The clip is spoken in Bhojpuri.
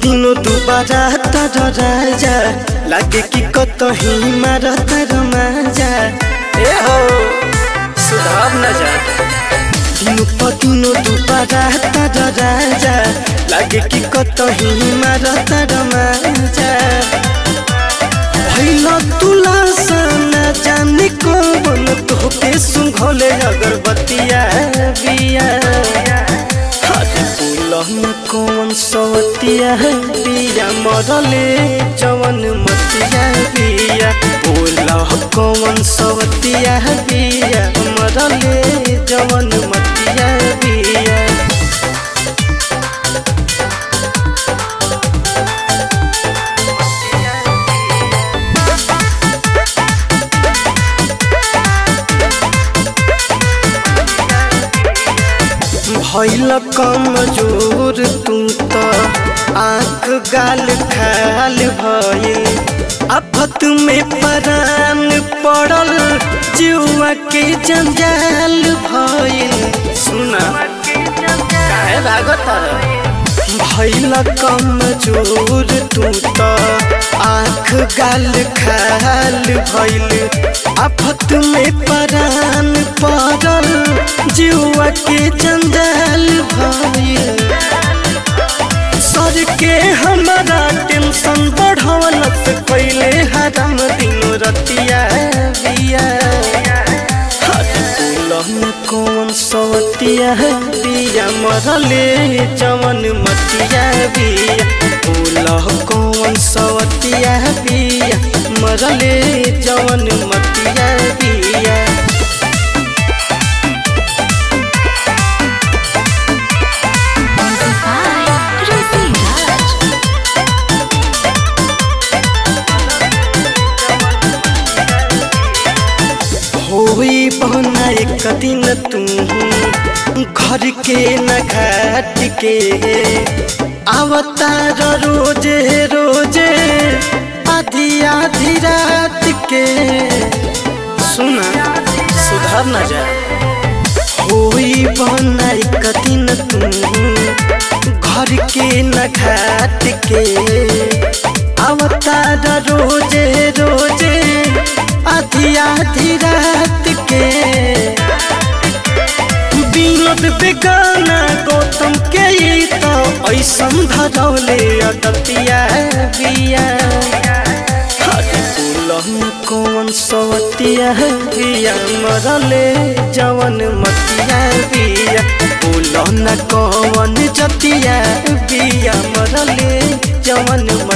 दिनो दुबारा तर राजा लागे कि कतही मारत रमाजा ए हो सुधार न जा दिनो पदिनो दुबारा तर राजा लागे कि कतही मारत रमाजा भैल तुला सना जाने कौन तोहके सुंघले अगरबत्तिया बिया हरे पुलह कौन सवतिया बिया मरले जवन मतिया बिया पुलह कौन सवतिया बिया मरले जवन मतिया बिया भैल कमजोर तू त आँख गाल खाल भइल आफत में परान पड़ल जुआ के जंजाल भइल सुना काहे भागत भैल कमजोर तू त आँख गाल खाल भइल आफत में परान पड़ल जुआ के जंजाल भइल सर के हमारा टेंशन बढ़वलत पहले हरम दिन रतिया बिया कौन सवतिया बिया मरले जवन मतिया बिया बोलह कौन सवतिया बिया मरले जवन मतिया बिया Music by Rishi Raj. होई बहना एक दिन तू घर के न घाट के अवतार रोजे रोजे आधी आधी रात के सुना सुधार न जा होई बहना एक दिन तू घर के न घाट के अवतार रोजे रोजे आधी आधी रात के विनोद बेगाना गौतम के ई तो ऐसन धरौले अदतिया बिया हरे पुलह कौन सवतिया बिया मरले जवन मतिया बिया पुलह न कौन जतिया बिया मरले जवन